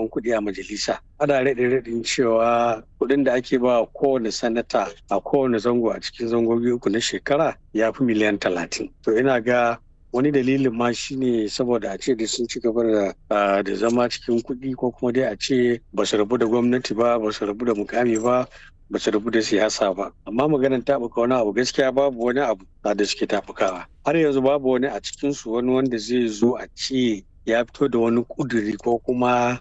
karɓan kuɗi a majalisa ana raɗe raɗin cewa kuɗin da ake ba kowane sanata a kowane zango a cikin zangogi uku na shekara ya fi miliyan talatin to ina ga wani dalilin ma shine saboda a ce da sun ci gaba da zama cikin kuɗi ko kuma dai a ce ba su rabu da gwamnati ba ba su rabu da mukami ba ba su rabu da siyasa ba amma maganar taɓuka wani abu gaskiya babu wani abu da suke taɓukawa har yanzu babu wani a cikinsu wani wanda zai zo a ce ya fito da wani kuduri ko kuma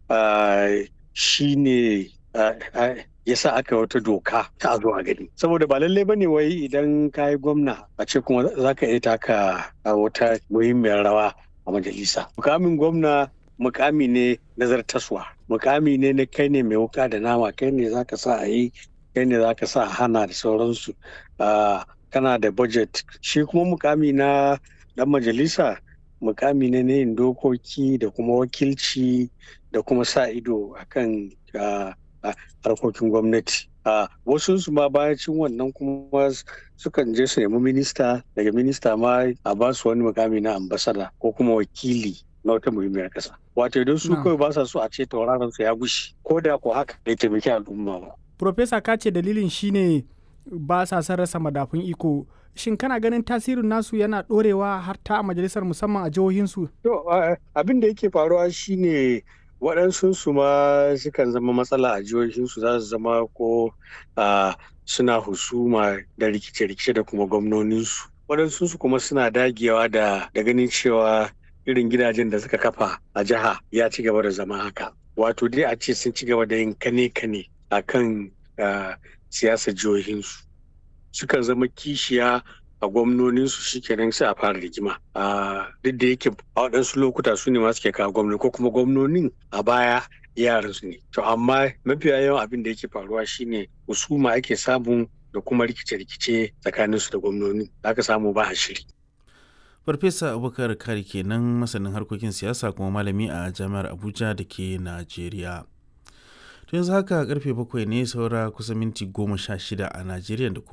shi ne ya sa aka wata doka ta a zo a gani saboda ba lallai bane wai idan ka yi gwamna a ce kuma za ka iya taka wata muhimmiyar rawa a majalisa mukamin gwamna mukami ne nazartaswa mukami ne na kai ne mai wuka da nama kai ne za ka sa a yi kai ne za ka sa a hana da sauransu kana da budget shi kuma mukami na dan majalisa mukami ne na yin dokoki da kuma wakilci da kuma sa ido akan harkokin gwamnati wasu su ma bayacin wannan kuma sukan je su nemi minista daga minista ma a ba su wani mukami na ambasada ko kuma wakili na wata muhimmiyar kasa wato idan su kawai ba sa so a ce tauraron su ya gushi ko da ko haka bai taimaki al'umma ba Profesa ka ce dalilin shine ba sa son rasa madafun iko shin kana ganin tasirin nasu yana dorewa har ta a majalisar musamman a jihohinsu? To abin da yake faruwa shine waɗansu su ma sukan zama matsala a jihohinsu za su zama ko suna husuma da rikice-rikice da kuma gwamnoninsu. Waɗansu su kuma suna dagewa da ganin cewa irin gidajen da suka kafa a jiha ya ci gaba da zama haka. Wato dai a ce sun ci gaba da yin kane-kane a kan siyasar jihohinsu. sukan zama kishiya a gwamnoninsu shikenan sai a fara rigima duk da yake a waɗansu lokuta su ne masu ke kawo gwamnoni ko kuma gwamnonin a baya yaran su ne to amma mafiya yawan abin da yake faruwa shine husuma ake samu da kuma rikice-rikice tsakanin su da gwamnoni aka samu ba a shiri farfesa abubakar kari kenan masanin harkokin siyasa kuma malami a jami'ar abuja da ke najeriya to yanzu haka karfe bakwai ne saura kusan minti goma sha shida a najeriya da